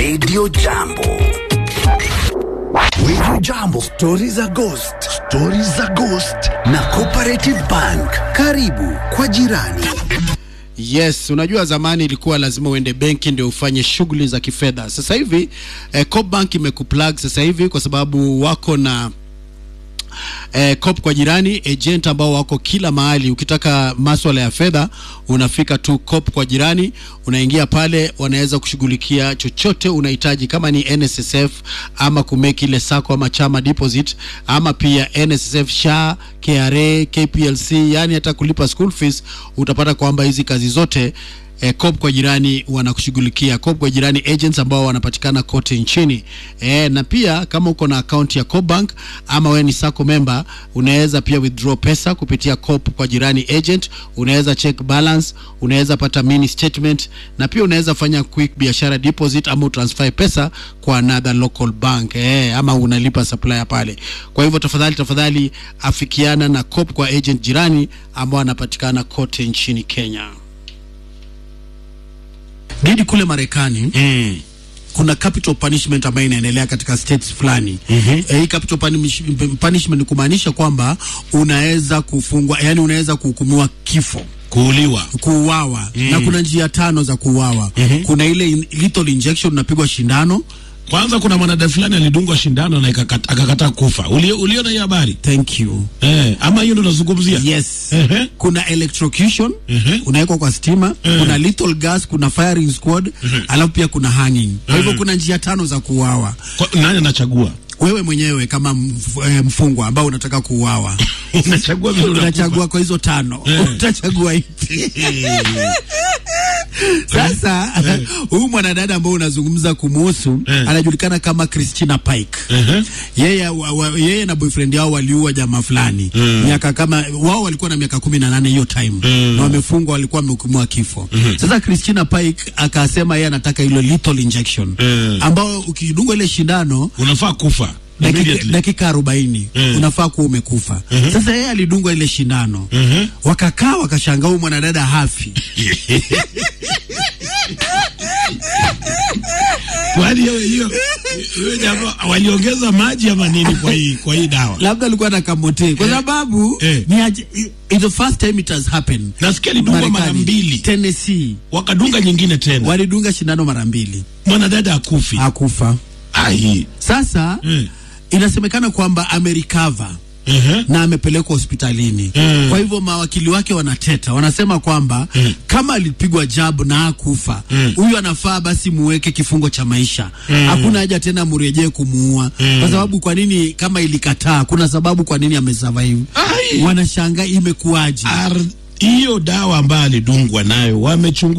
Radio Jambo. Radio Jambo, stori za ghost, stori za ghost na Cooperative Bank. Karibu kwa jirani. Yes, unajua zamani ilikuwa lazima uende benki ndio ufanye shughuli za kifedha. Sasa hivi eh, Coop Bank imekuplug sasa hivi kwa sababu wako na eh, Coop kwa jirani agent ambao wako kila mahali. Ukitaka maswala ya fedha unafika tu Coop kwa jirani, unaingia pale, wanaweza kushughulikia chochote unahitaji, kama ni NSSF ama kumeki ile sako ama chama deposit ama pia NSSF, SHA, KRA, KPLC, yani hata kulipa school fees, utapata kwamba hizi kazi zote eh, Coop kwa jirani wanakushughulikia. Coop kwa jirani agents ambao wanapatikana kote nchini eh, na pia kama uko na akaunti ya Coop Bank ama wewe ni sacco member, unaweza pia withdraw pesa kupitia Coop kwa jirani agent, unaweza check balance, unaweza pata mini statement, na pia unaweza fanya quick biashara deposit ama transfer pesa kwa another local bank eh, ama unalipa supplier pale. Kwa hivyo tafadhali tafadhali afikiana na Coop kwa agent jirani ambao anapatikana kote nchini Kenya. Gidi kule Marekani Mm. kuna capital punishment ambayo inaendelea katika states fulani. Mhm. Eh, hii capital punish- punishment ni kumaanisha kwamba unaweza kufungwa, yani unaweza kuhukumiwa kifo Kuuliwa. kuuawa na kuna njia tano za kuuawa. Kuna ile in- lethal injection, unapigwa shindano. Kwanza kuna mwanadada fulani alidungwa shindano na ikakata- akakataa kufa. Uli- Uliona hiyo habari? Thank you. Eh, ama hiyo ndo nazungumzia? Yes. Ehe. Kuna electrocution Mhm. unawekwa kwa stima, kuna lethal gas, kuna firing squad, alafu pia kuna hanging. Kwa hivyo kuna njia tano za kuuawa. Kwa- Nani anachagua? Wewe mwenyewe kama mf- eh, mfungwa ambao unataka kuuawa Unachagua vile unakufa. unachagua kwa hizo tano utachagua ipi? Sasa huyu mwanadada ambao unazungumza kumuhusu Eh. anajulikana kama Christina Pike. Ehe. Yeye, wa, wa, yeye na boyfriend yao waliua jamaa fulani miaka kama wao walikuwa na miaka kumi na nane hiyo time na wamefungwa, walikuwa wamehukumiwa kifo. Sasa Christina Pike akasema yeye anataka ile lethal injection Mm. ambao ukidungwa ile shindano Unafaa kufa. dakika, Immediately. dakika arobaini Mm. unafaa kuwa umekufa. Sasa yeye alidungwa ile shindano Mhm. wakakaa wakashangaa, huyu mwanadada hafi. Kwani hiyo hiyo hiyo jamaa waliongeza maji ama nini kwa hii kwa hii dawa? labda alikuwa na kamote kwa sababu Eh. ni aje- i- it's the first time it has happened. Nasikia alidungwa mara Marekani. mbili. Tennessee Wakadunga nyingine tena. walidunga shindano mara mbili Mwanadada akufi. hakufa. Ai. Sasa Mm. inasemekana kwamba amerecover Ehe. na amepelekwa hospitalini. Mm. Kwa hivyo mawakili wake wanateta, wanasema kwamba kama alipigwa jabu na hakufa huyu anafaa basi muweke kifungo cha maisha. Hakuna haja tena murejee kumuua, kwa sababu kwa nini? Kama ilikataa, kuna sababu kwa nini amesurvive. Ai. Wanashangaa imekuwaje? Ar- hiyo dawa ambayo alidungwa nayo wamechunguza